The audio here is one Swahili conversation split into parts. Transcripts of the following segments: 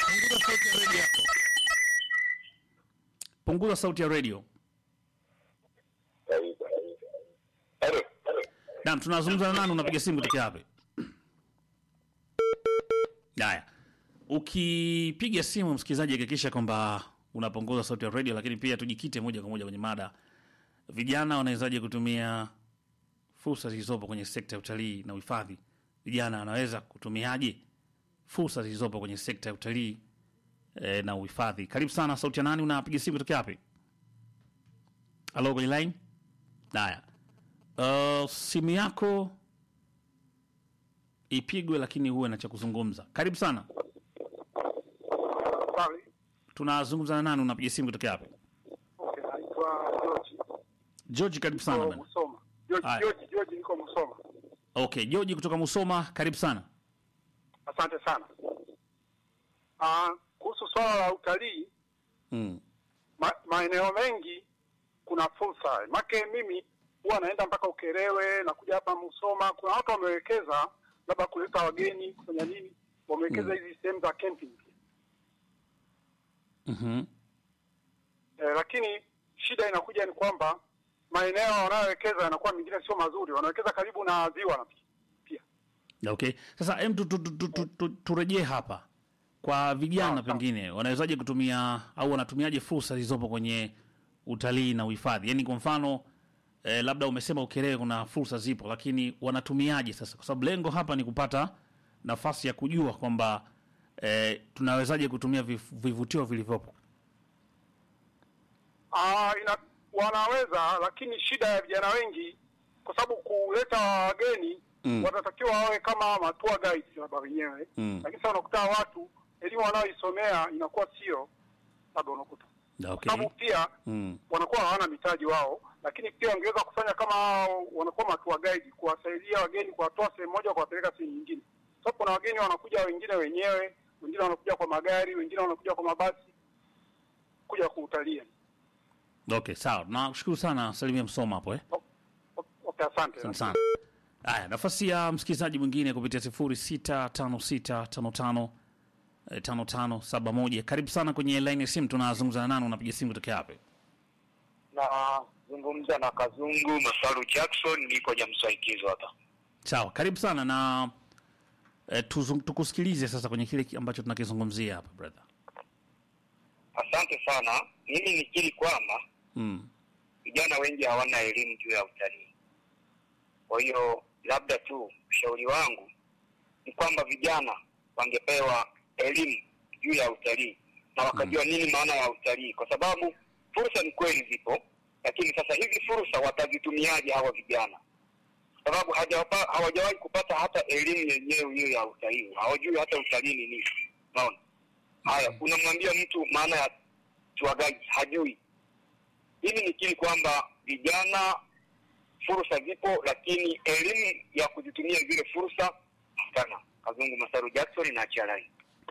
Punguza sauti ya redio yako. Punguza sauti ya redio. Halo. Naam, tunazungumza na nani? Unapiga simu kutoka wapi? Haya, ukipiga simu msikilizaji, hakikisha kwamba unapunguza sauti ya redio, lakini pia tujikite moja kwa moja kwenye mada. Vijana wanawezaje kutumia fursa zilizopo kwenye sekta ya utalii na uhifadhi? Vijana wanaweza kutumiaje fursa zilizopo kwenye sekta ya utalii eh, na uhifadhi? Karibu sana. Sauti ya nani? Unapiga simu kutoka wapi? Halo, kwenye line. Haya, uh, simu yako ipigwe, lakini huwe na cha kuzungumza. Karibu sana. Habari. Tunazungumza na nani? Unapiga simu kutoka wapi? Okay, naitwa George. George, karibu sana Niko bana. Musoma. George, Haya. George, George niko Musoma. Okay, George kutoka Musoma, karibu sana. Asante sana. Ah, kuhusu swala la utalii, Mm. ma, maeneo mengi kuna fursa. Make mimi huwa naenda mpaka Ukerewe na kuja hapa Musoma. Kuna watu wamewekeza labda kuleta wageni kufanya nini, wamewekeza hizi sehemu za camping. Mhm. Eh, lakini shida inakuja ni kwamba maeneo wanayowekeza yanakuwa mengine sio mazuri, wanawekeza karibu na ziwa na pia Okay. Sasa em tu, tu, tu, tu, tu, tu, turejee hapa kwa vijana, Sawa, sawa. pengine wanawezaje kutumia au wanatumiaje fursa zilizopo kwenye utalii na uhifadhi? Yaani kwa mfano eh, labda umesema Ukerewe kuna fursa zipo, lakini wanatumiaje sasa? Kwa sababu lengo hapa ni kupata nafasi ya kujua kwamba eh, tunawezaje kutumia vif- vivutio vilivyopo. Ah, ina, wanaweza lakini shida ya vijana wengi kwa sababu kuleta wageni Mm. watatakiwa wawe kama matua guides labda wenyewe Mm. lakini sasa unakuta watu elimu wanaoisomea inakuwa sio labda unakuta kwa Okay. sababu pia Mm. wanakuwa hawana mitaji wao, lakini pia wangeweza kufanya kama hao wanakuwa matua guide, kuwasaidia wageni, kuwatoa sehemu moja kuwapeleka sehemu nyingine. Sababu kuna wageni wanakuja wengine wenyewe, wengine wanakuja kwa magari, wengine wanakuja kwa mabasi kuja kuutalia. Okay, sawa. Nakushukuru sana Salimia Msoma hapo eh. O- o- Okay, asante. Asante sana. Haya, nafasi ya msikilizaji mwingine kupitia sifuri sita tano sita tano tano eh, tano tano saba moja. Karibu sana kwenye line ya simu, tunazungumza na nani? Unapiga simu kutoka wapi? Nazungumza na Kazungu Masaru Jackson, niko Nyamsaikizo hapa. Sawa, karibu sana na eh, tuzung, tukusikilize sasa kwenye kile ki- ambacho tunakizungumzia hapa brother. Asante sana. Mimi nikiri kwamba Mm. vijana wengi hawana elimu juu ya utalii. Kwa hiyo labda tu ushauri wangu ni kwamba vijana wangepewa elimu juu ya utalii na wakajua nini maana ya utalii, kwa sababu fursa ni kweli zipo, lakini sasa hizi fursa watazitumiaje hawa vijana? Kwa sababu hajawapa- hawajawahi kupata hata elimu yenyewe hiyo ya utalii, hawajui hata utalii ni nini. Unaona? Haya, unamwambia mtu maana ya tour guide hajui. Mimi nikiri kwamba vijana fursa zipo, lakini elimu ya kuzitumia zile fursa hapana. Kazungu Masaru Jackson na Chalai.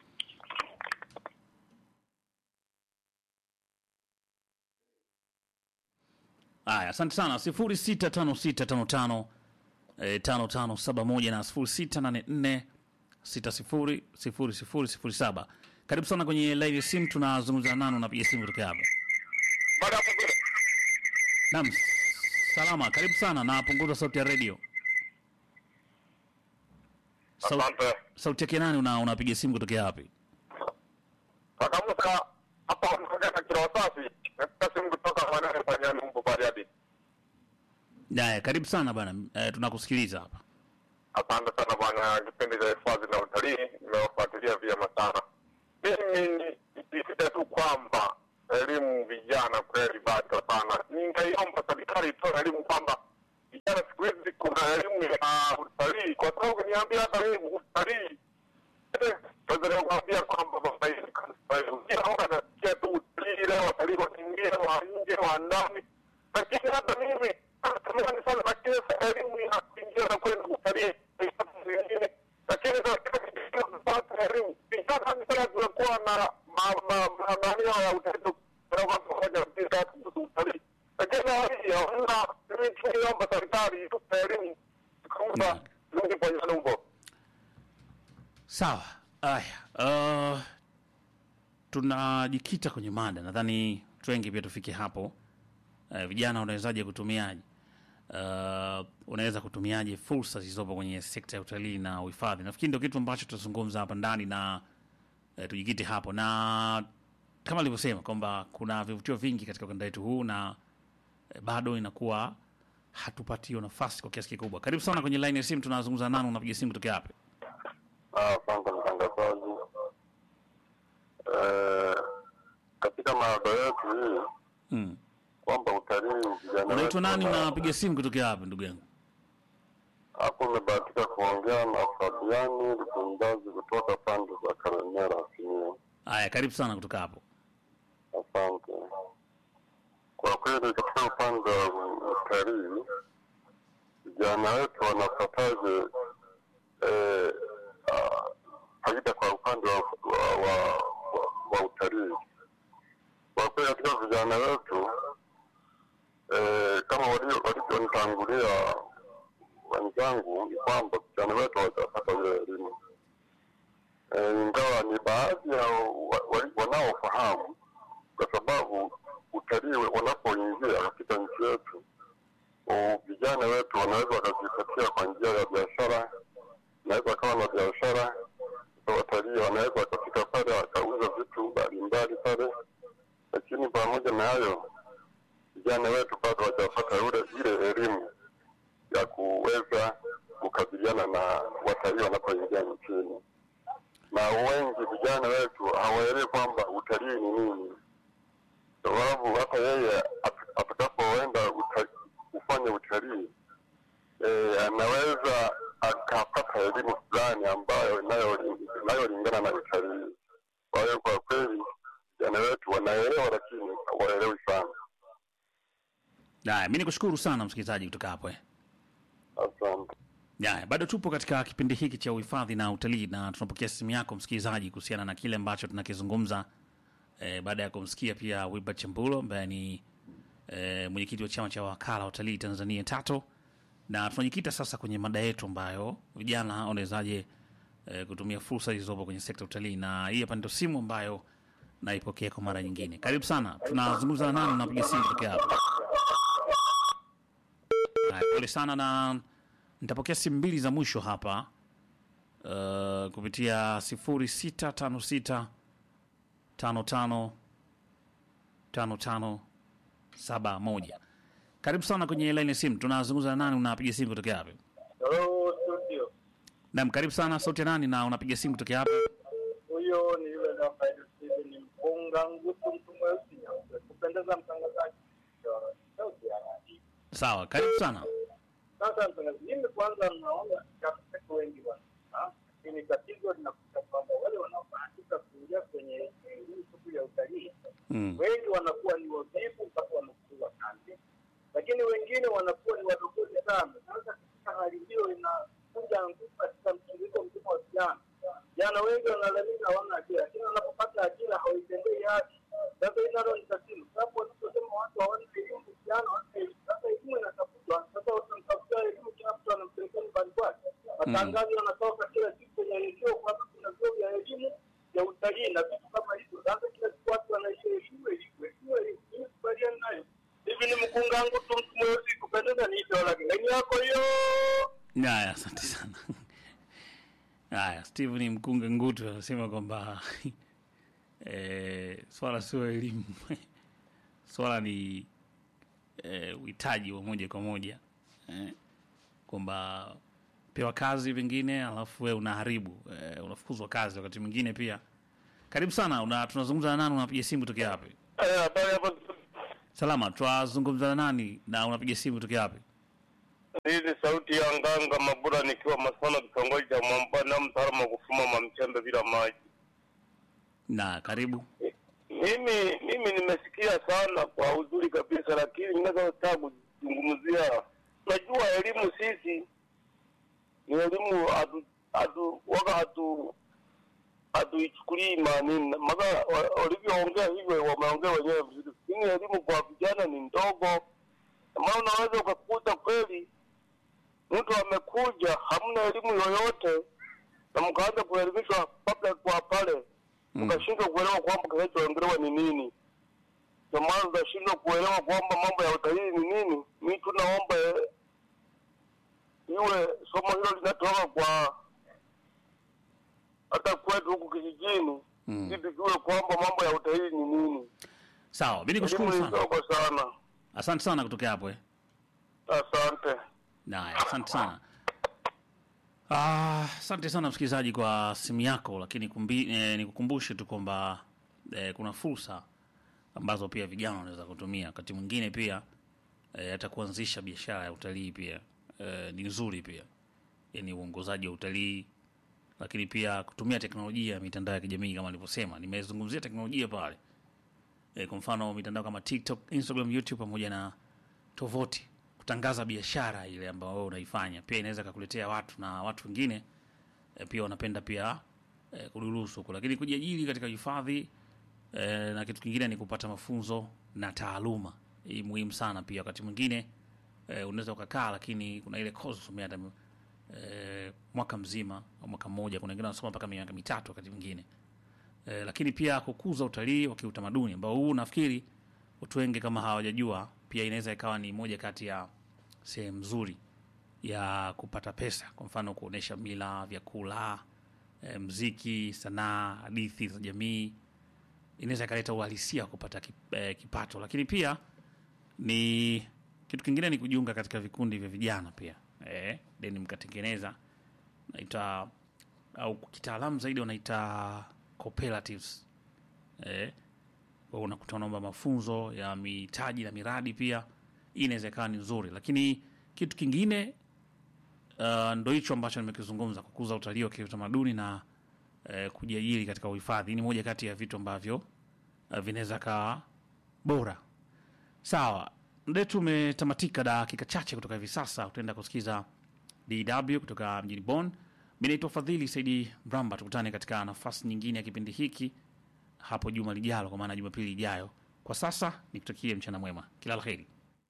Haya, asante sana. sifuri sita tano sita tano tano eh, tano tano saba moja na sifuri sita nane nne sita sifuri sifuri sifuri sifuri saba. Karibu sana kwenye line ya simu, tunazungumza na nani? Unapiga simu kutoka hapa? Baada ya hapo Naam, salama. Karibu sana na punguza sauti ya redio. Sau, Asante. sauti yake nani? Una, unapiga simu kutokea wapi? Kaka Musa hapa unaongea na kila wasafi. Napiga simu kutoka Manane kwa Nyamumbu Bariadi. Haya, karibu sana bana, eh, tunakusikiliza hapa. Asante sana bwana, kipindi cha hifadhi na utalii nimewafuatilia vyema sana. Mimi nisisite tu kwamba elimu vijana kweli bado sana. Ningeiomba serikali itoe elimu kwamba vijana siku hizi kuna elimu ya utalii, kwa sababu niambia hata mimi utalii Tanzania kuambia kwamba baba hizi naona nasikia tu utalii leo, watalii wanaingia wa nje wa ndani, lakini hata mimi natamani sana, lakini sasa elimu ya kuingia na kwenda kutalii haipati zingine, lakini sasa kupata elimu vijana ni sana tunakuwa na maanio ya utalii pamoja mpira kuhusu utalii, lakini hii hawana. Mimi tunaiomba serikali itupe elimu tukaomba rudi kwenye numbo Sawa. Haya, uh, tunajikita kwenye mada, nadhani watu wengi pia tufike hapo. Eh, vijana unawezaje kutumiaje, uh, unaweza kutumiaje fursa zilizopo kwenye sekta ya utalii na uhifadhi? Nafikiri ndio kitu ambacho tutazungumza hapa ndani na eh, tujikite hapo, na kama alivyosema kwamba kuna vivutio vingi katika ukanda wetu huu na eh, bado inakuwa hatupatiwa nafasi kwa kiasi kikubwa. Karibu sana kwenye line ya simu, tunazungumza nani, unapiga simu kutoka wapi? Asante mtangazaji. Eh, katika maada yetu hii Mm. kwamba utalii vijana Unaitwa wetu nani, wana- unapiga simu kutoka wapi ndugu yangu? hapo umebahatika kuongea na Fabiani Lukundazi kutoka pande za Karemera Simiyu. Haya, karibu sana kutoka hapo. Asante. Kwa kweli katika upande wa utalii vijana wetu wanapataje eh, ah, faida kwa upande wa, wa, wa, wa, wa utalii? Kwa kweli katika vijana wetu eh, kama walio- walivyonitangulia wenzangu ni kwamba vijana wetu hawajapata ile elimu eh, ingawa ni baadhi ya wa- wa- wanaofahamu kwa sababu utalii wanapoingia katika nchi yetu, u- vijana wetu wanaweza wakajipatia kwa njia ya biashara, wanaweza wakawa na biashara za watalii, wanaweza wakafika pale wakauza vitu mbalimbali pale, lakini pamoja na hayo vijana wetu bado hawajapata ule ile elimu ya kuweza kukabiliana na watalii wanapoingia nchini, na wengi vijana wetu hawaelewi kwamba utalii ni nini sababu hata yeye at- atakapoenda uta- kufanya utalii eh, anaweza akapata elimu fulani ambayo inayo- inayolingana na utalii. Kwa hiyo kwa kweli vijana wetu wanaelewa, lakini hawaelewi sana. Haya, mi nikushukuru sana msikilizaji kutoka hapo eh. Asante. Haya, bado tupo katika kipindi hiki cha uhifadhi na utalii na tunapokea simu yako msikilizaji kuhusiana na kile ambacho tunakizungumza eh, baada ya kumsikia pia Wilbert Chambulo ambaye ni eh, mwenyekiti wa chama cha wakala wa utalii Tanzania TATO, na tunajikita sasa kwenye mada yetu ambayo vijana wanawezaje eh, kutumia fursa zilizopo kwenye sekta ya utalii, na hii hapa ndio simu ambayo naipokea kwa mara nyingine. Karibu sana, tunazungumza na nani? Unapiga simu kutokea hapa? Haya, Pole sana na nitapokea simu mbili za mwisho hapa uh, kupitia sifuri sita tano sita tano tano tano tano saba moja. Karibu sana kwenye line ya simu, tunazungumza na nani? Unapiga simu kutokea wapi? Hello studio. Naam, karibu sana. Sauti ya nani na unapiga simu kutokea wapi? Huyo ni yule namba Steven Mpunga Ngutu mtu mweusi nyeupe. Kupendeza mtangazaji. Sauti ya radio. Sawa, karibu sana. Sasa mtangazaji, mimi kwanza naona kafika wengi wana. ah, Lakini tatizo linakuta kwamba wale wanaobahatika kuingia kwenye hii shughuli ya utalii Mm. wengi wanakuwa ni wavivu mpaka wanakuwa kazi, lakini wengine wanakuwa ni wadogozi sana. Sasa katika hali hiyo inakuja nguvu katika mtiririko mzima wa vijana. Vijana wengi wanalalamika hawana ajira, lakini wanapopata ajira hawaitendei haki. Sasa hili nalo ni tatizo, sababu wanaposema watu hawana elimu, vijana hawana elimu. Sasa elimu inatafutwa, sasa watamtafutia elimu, kila mtu anampelekea nyumbani kwake. Matangazo yanatoka kila siku kwenye redio kwamba kuna vyuo vya elimu ya utalii na vitu kama hivyo. Sasa kila siku watu wanaishia elimu, elimu, elimu, elimu. Mimi sikubaliani nayo. Hivi ni mkunga wangu tu mtu mweusi kupendeza ni hivyo, lakini laini yako hiyo Haya, asante sana. Haya, Steven Mkunga Ngutu anasema kwamba eh, swala sio elimu, swala ni eh, uhitaji wa moja kwa moja eh, kwamba pewa kazi pengine alafu we unaharibu eh, unafukuzwa kazi wakati mwingine pia. Karibu sana una, tunazungumza na nani? Unapiga simu tokea wapi? Eh, habari hapo. Salama, tunazungumza na nani na unapiga simu tokea wapi? Hii ni sauti ya Nganga Mabura nikiwa Masona, kitongoji cha Mwambana, mtaalamu wa kufuma mamchembe bila maji. Na karibu. Mimi mimi nimesikia sana kwa uzuri kabisa, lakini ninachotaka kuzungumzia, najua elimu sisi ni elimu hatu hatu waka hatu hatuichukulii maanini, maana wa- walivyoongea hivyo wameongea wenyewe vizuri, lakini elimu kwa vijana ni ndogo, maana unaweza ukakuta kweli mtu amekuja hamna elimu yoyote na mkaanza kuelimishwa kabla kwa pale Mm. mkashindwa kuelewa kwamba kinacho kuelewa ni nini. Ndio maana tunashindwa kuelewa kwamba mambo ya utalii ni nini. Mi tunaomba eh, iwe somo hilo linatoka kwa hata kwetu huku kijijini Mm. ili tujue kwamba mambo ya utalii ni nini. Sawa, mi Elimu nikushukuru ni sana, ndogo sana. asante sana kutokea hapo eh. Asante. Naya, asante sana. Ah, asante sana msikilizaji kwa simu yako, lakini kumbi, eh, nikukumbushe tu kwamba eh, kuna fursa ambazo pia vijana wanaweza kutumia wakati mwingine pia eh, hata kuanzisha biashara ya utalii pia eh, ni nzuri pia, yani uongozaji wa utalii, lakini pia kutumia teknolojia ya mitandao ya kijamii kama nilivyosema, nimezungumzia teknolojia pale eh, kwa mfano mitandao kama TikTok, Instagram, YouTube pamoja na tovuti kutangaza biashara ile ambayo wewe unaifanya pia inaweza kakuletea watu na watu wengine e, pia wanapenda pia e, kudurusu huko, lakini kujiajiri katika hifadhi e, na kitu kingine ni kupata mafunzo na taaluma. Hii muhimu sana pia. Wakati mwingine e, unaweza ukakaa, lakini kuna ile course usomea hata e, mwaka mzima au mwaka mmoja, kuna wengine wanasoma mpaka miaka mitatu wakati mwingine e, lakini pia kukuza utalii wa kiutamaduni ambao huu nafikiri watu wengi kama hawajajua, pia inaweza ikawa ni moja kati ya sehemu nzuri ya kupata pesa, kwa mfano kuonesha mila, vyakula, e, mziki, sanaa, hadithi za jamii, inaweza ikaleta uhalisia wa kupata kip, e, kipato. Lakini pia ni kitu kingine ni kujiunga katika vikundi vya vijana pia e, then mkatengeneza naita au kitaalamu zaidi wanaita cooperatives eh, kwa unakuta unaomba mafunzo ya mitaji na miradi pia, hii inaweza ikawa ni nzuri. Lakini kitu kingine uh, ndo hicho ambacho nimekizungumza, kukuza utalii wa kiutamaduni na uh, kujiajiri katika uhifadhi. Hii ni moja kati ya vitu ambavyo uh, vinaweza kaa bora. Sawa, muda wetu umetamatika, dakika chache kutoka hivi sasa utaenda kusikiza DW kutoka mjini Bonn. Mi naitwa Fadhili Saidi Mramba. Tukutane katika nafasi nyingine ya kipindi hiki hapo juma lijalo, kwa maana Jumapili ijayo. Kwa sasa nikutakie mchana mwema, kila la heri.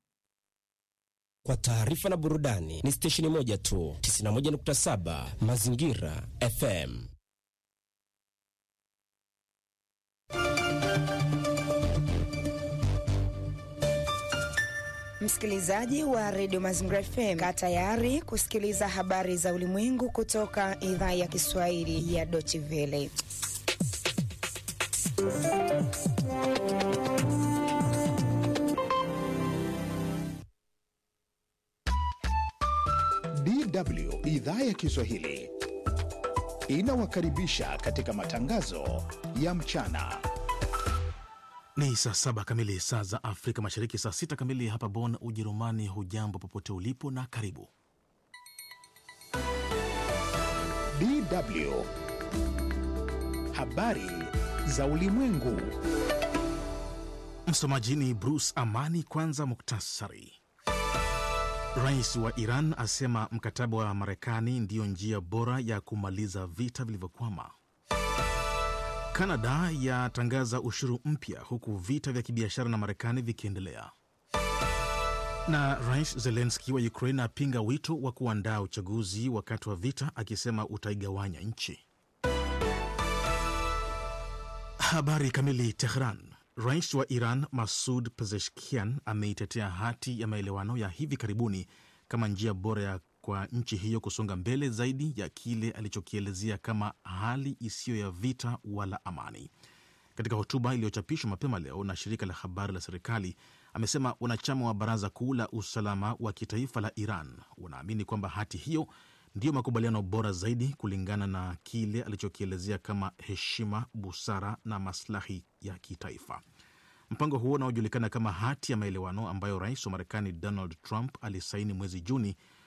Kwa taarifa na burudani ni stesheni moja tu, 91.7 Mazingira FM. Msikilizaji wa redio Mazingira FM, kaa tayari kusikiliza habari za ulimwengu kutoka idhaa ya Kiswahili ya Deutsche Welle. DW idhaa ya Kiswahili inawakaribisha katika matangazo ya mchana. Ni saa saba kamili saa za Afrika Mashariki, saa sita kamili hapa Bonn, Ujerumani. Hujambo popote ulipo na karibu. DW habari za ulimwengu. Msomaji ni Bruce Amani. Kwanza muktasari. Rais wa Iran asema mkataba wa Marekani ndiyo njia bora ya kumaliza vita vilivyokwama. Kanada yatangaza ushuru mpya huku vita vya kibiashara na Marekani vikiendelea. Na Rais Zelenski wa Ukraine apinga wito wa kuandaa uchaguzi wakati wa vita, akisema utaigawanya nchi. Habari kamili. Tehran. Rais wa Iran Masud Pezeshkian ameitetea hati ya maelewano ya hivi karibuni kama njia bora ya kwa nchi hiyo kusonga mbele zaidi ya kile alichokielezea kama hali isiyo ya vita wala amani. Katika hotuba iliyochapishwa mapema leo na shirika la habari la serikali, amesema wanachama wa Baraza Kuu la Usalama wa Kitaifa la Iran wanaamini kwamba hati hiyo ndiyo makubaliano bora zaidi kulingana na kile alichokielezea kama heshima, busara na maslahi ya kitaifa. Mpango huo unaojulikana kama hati ya maelewano ambayo rais wa Marekani Donald Trump alisaini mwezi Juni